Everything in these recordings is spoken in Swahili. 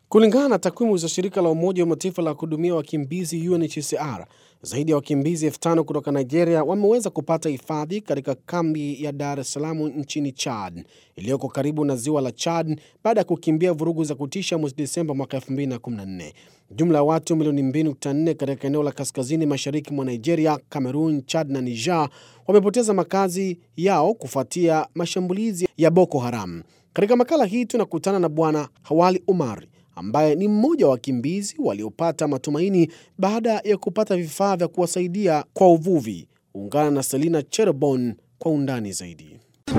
Kulingana na takwimu za shirika la Umoja wa Mataifa la kuhudumia wakimbizi UNHCR, zaidi ya wakimbizi elfu tano kutoka Nigeria wameweza kupata hifadhi katika kambi ya Dar es Salaam nchini Chad iliyoko karibu na ziwa la Chad baada ya kukimbia vurugu za kutisha mwezi Desemba mwaka 2014. Jumla ya watu milioni 2.4 katika eneo la kaskazini mashariki mwa Nigeria, Cameroon, Chad na Niger wamepoteza makazi yao kufuatia mashambulizi ya Boko Haram. Katika makala hii tunakutana na Bwana Hawali Umar ambaye ni mmoja wa wakimbizi waliopata matumaini baada ya kupata vifaa vya kuwasaidia kwa uvuvi. Ungana na Selina Cherobon kwa undani zaidi.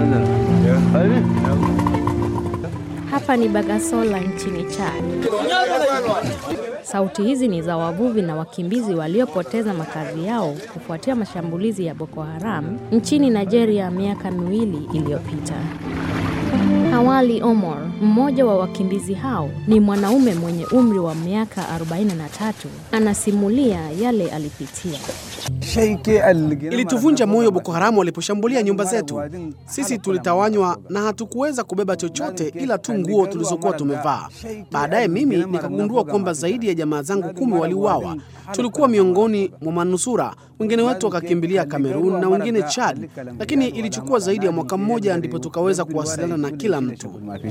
Hapa ni Bagasola nchini Chad. Sauti hizi ni za wavuvi na wakimbizi waliopoteza makazi yao kufuatia mashambulizi ya Boko Haram nchini Nigeria miaka miwili iliyopita. Hawali Omar, mmoja wa wakimbizi hao, ni mwanaume mwenye umri wa miaka 43. Anasimulia yale alipitia. Ilituvunja moyo Boko Haramu waliposhambulia nyumba zetu. Sisi tulitawanywa na hatukuweza kubeba chochote ila tu nguo tulizokuwa tumevaa. Baadaye mimi nikagundua kwamba zaidi ya jamaa zangu kumi waliuawa. Tulikuwa miongoni mwa manusura, wengine wetu wakakimbilia Kamerun na wengine Chad, lakini ilichukua zaidi ya mwaka mmoja ndipo tukaweza kuwasiliana na kila mtu.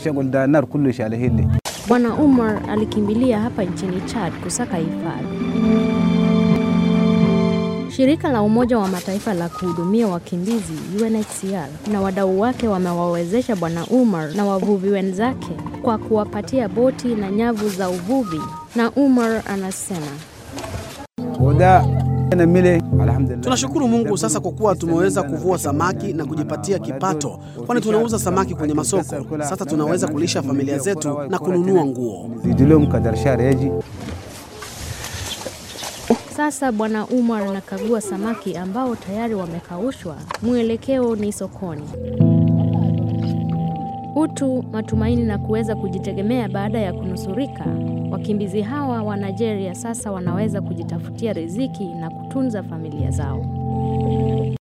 Bwana Umar alikimbilia hapa nchini Chad kusaka hifadhi. Shirika la Umoja wa Mataifa la kuhudumia wakimbizi UNHCR na wadau wake wamewawezesha Bwana Umar na wavuvi wenzake kwa kuwapatia boti na nyavu za uvuvi, na Umar anasema Tunashukuru Mungu sasa kwa kuwa tumeweza kuvua samaki na kujipatia kipato, kwani tunauza samaki kwenye masoko. Sasa tunaweza kulisha familia zetu na kununua nguo. Sasa Bwana Umar anakagua samaki ambao tayari wamekaushwa. Mwelekeo ni sokoni. Utu, matumaini na kuweza kujitegemea baada ya kunusurika. Wakimbizi hawa wa Nigeria sasa wanaweza kujitafutia riziki na kutunza familia zao.